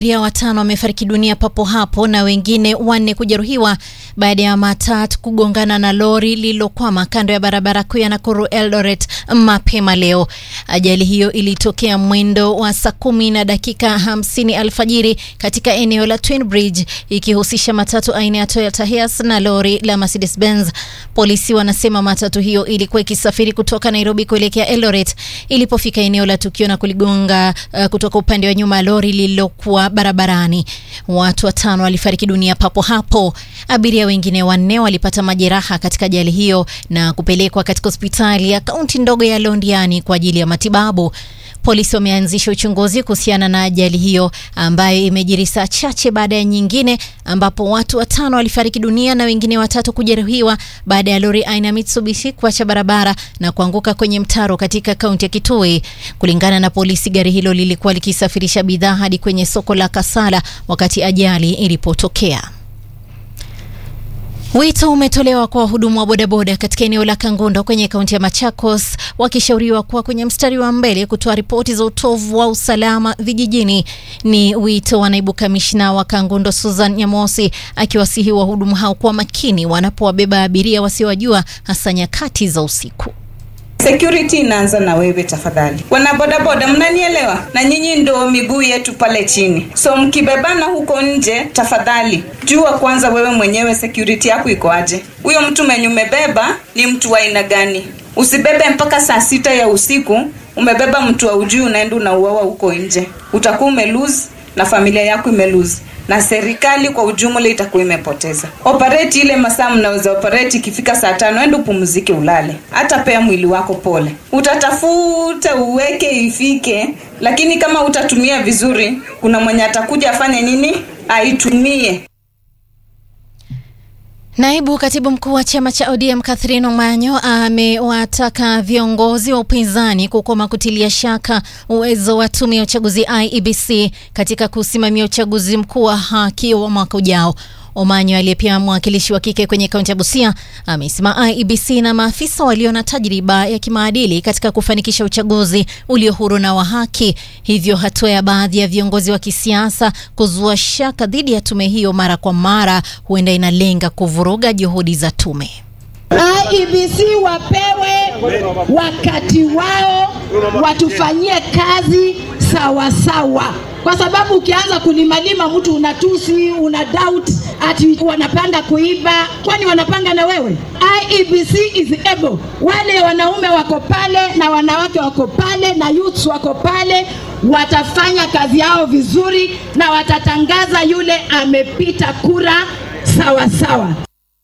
Abiria watano wamefariki dunia papo hapo na wengine wanne kujeruhiwa baada ya matatu kugongana na lori lililokwama kando ya barabara kuu ya Nakuru Eldoret mapema leo. Ajali hiyo ilitokea mwendo wa saa kumi na dakika hamsini alfajiri katika eneo la Twin Bridge ikihusisha matatu aina ya Toyota Hiace na lori la Mercedes Benz. Polisi wanasema matatu hiyo ilikuwa ikisafiri kutoka Nairobi kuelekea Eldoret ilipofika eneo la tukio na kuligonga uh, kutoka upande wa nyuma lori lililokuwa barabarani. Watu watano walifariki dunia papo hapo. Abiria wengine wanne walipata majeraha katika ajali hiyo na kupelekwa katika hospitali ya kaunti ndogo ya Londiani kwa ajili ya matibabu. Polisi wameanzisha uchunguzi kuhusiana na ajali hiyo ambayo imejiri saa chache baada ya nyingine ambapo watu watano walifariki dunia na wengine watatu kujeruhiwa baada ya lori aina ya Mitsubishi kuacha barabara na kuanguka kwenye mtaro katika kaunti ya Kitui. Kulingana na polisi, gari hilo lilikuwa likisafirisha bidhaa hadi kwenye soko la Kasala wakati ajali ilipotokea. Wito umetolewa kwa wahudumu wa bodaboda katika eneo la Kangundo kwenye kaunti ya Machakos wakishauriwa kuwa kwenye mstari wa mbele kutoa ripoti za utovu wa usalama vijijini. Ni wito wa naibu kamishna wa Kangundo Susan Nyamosi akiwasihi wahudumu hao kuwa makini wanapowabeba abiria wasiowajua hasa nyakati za usiku. Security inaanza na wewe tafadhali. Wana bodaboda, mnanielewa? Na nyinyi ndo miguu yetu pale chini, so mkibebana huko nje, tafadhali jua kwanza wewe mwenyewe security yako iko aje. Huyo mtu mwenye umebeba ni mtu wa aina gani? Usibebe mpaka saa sita ya usiku, umebeba mtu wa ujui, unaenda unauawa huko nje, utakuwa umelose na familia yako imelose na serikali kwa ujumla itakuwa imepoteza. Operate ile masaa mnaweza operate, ikifika saa tano enda upumzike, ulale, hata pea mwili wako pole. Utatafuta uweke ifike, lakini kama utatumia vizuri, kuna mwenye atakuja afanye nini, aitumie. Naibu katibu mkuu wa chama cha ODM Catherine Omanyo amewataka viongozi wa upinzani kukoma kutilia shaka uwezo wa tume ya uchaguzi IEBC katika kusimamia uchaguzi mkuu wa haki wa mwaka ujao. Omanyo aliye pia mwakilishi wa kike kwenye kaunti ya Busia amesema IEBC na maafisa walio na tajriba ya kimaadili katika kufanikisha uchaguzi ulio huru na wa haki. Hivyo hatua ya baadhi ya viongozi wa kisiasa kuzua shaka dhidi ya tume hiyo mara kwa mara huenda inalenga kuvuruga juhudi za tume. IEBC wapewe wakati wao, watufanyie kazi sawa sawa, kwa sababu ukianza kulimalima mtu unatusi, una doubt ati wanapanga kuiba. Kwani wanapanga na wewe? IEBC is able. Wale wanaume wako pale na wanawake wako pale na youths wako pale, watafanya kazi yao vizuri na watatangaza yule amepita kura sawa sawa.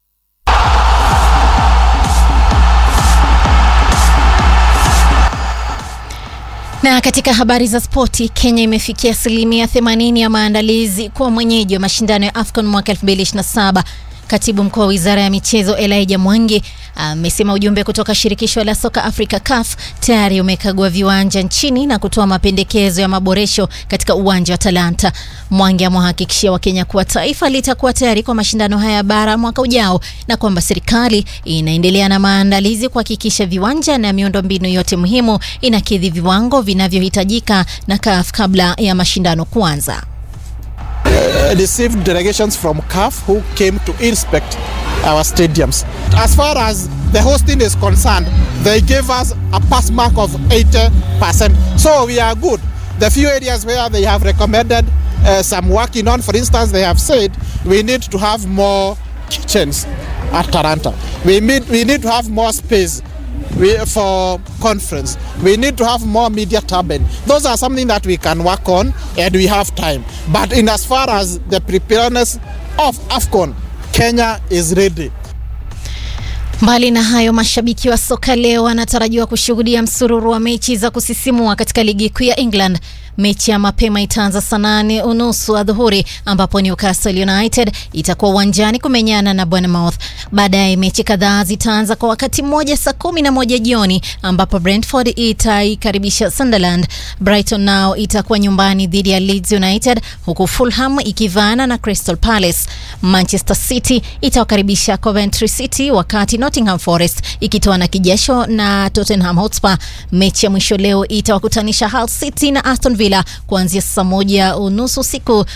Na katika habari za spoti, Kenya imefikia asilimia 80 ya maandalizi kwa mwenyeji wa mashindano ya AFCON mwaka 2027. Katibu mkuu wa wizara ya michezo Elijah Mwangi amesema ujumbe kutoka shirikisho la soka Africa CAF tayari umekagua viwanja nchini na kutoa mapendekezo ya maboresho katika uwanja wa Talanta. Mwangi amewahakikishia Wakenya kuwa taifa litakuwa tayari kwa mashindano haya bara mwaka ujao na kwamba serikali inaendelea na maandalizi kuhakikisha viwanja na miundombinu yote muhimu inakidhi viwango vinavyohitajika na CAF kabla ya mashindano kuanza. Uh, received delegations from CAF who came to inspect our stadiums. As far as the hosting is concerned, they gave us a pass mark of 80%. So we are good. The few areas where they have recommended uh, some working on, for instance, they have said we need to have more kitchens at Taranta. We need, we need to have more space we, for conference. We need to have more media turbine. Those are something that we can work on and we have time. But in as far as the preparedness of AFCON, Kenya is ready. Mbali na hayo, mashabiki wa soka leo wanatarajiwa kushuhudia msururu wa mechi za kusisimua katika ligi kuu ya England. Mechi ya mapema itaanza saa nane unusu adhuhuri ambapo Newcastle United itakuwa uwanjani kumenyana na Bournemouth. Baadaye mechi kadhaa zitaanza kwa wakati mmoja saa kumi na moja jioni ambapo Brentford itaikaribisha Sunderland. Brighton nao itakuwa nyumbani dhidi ya Leeds United huku Fulham ikivaana na Crystal Palace. Manchester City itawakaribisha Coventry City wakati Nottingham Forest ikitoa na kijasho na Tottenham Hotspur. Mechi ya mwisho leo itawakutanisha Hull City na Aston Villa Villa kuanzia saa moja unusu usiku